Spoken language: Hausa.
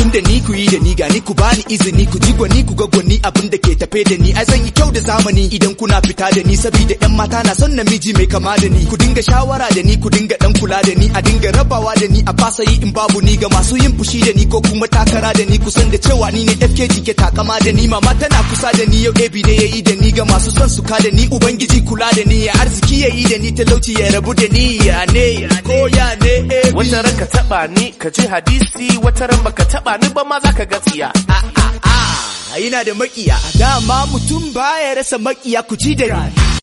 abin da ni ku yi da ni ga ni ku bani izini ku ji gwani ku ga gwani abin da ke tafe da ni ai zan yi kyau da zamani idan kuna fita da ni saboda yan mata na son namiji mai kama da ni ku dinga shawara da ni ku dinga dan kula da ni a dinga rabawa da ni a fasa yi in babu ni ga masu yin fushi da ni ko kuma takara da ni kusan da cewa ni ne FKG ke takama da ni mama tana kusa da ni yau ebi ne yayi da ni ga masu son su ka da ni ubangiji kula da ni ya arziki yayi da ni talauci ya rabu da ni ya ne ko ya ne ebi wata ran ka taba ni ka ji hadisi wata ran baka taba ni ba ma zaka ga tsiya a ina da makiya dama mutum baya rasa makiya ku ji da ni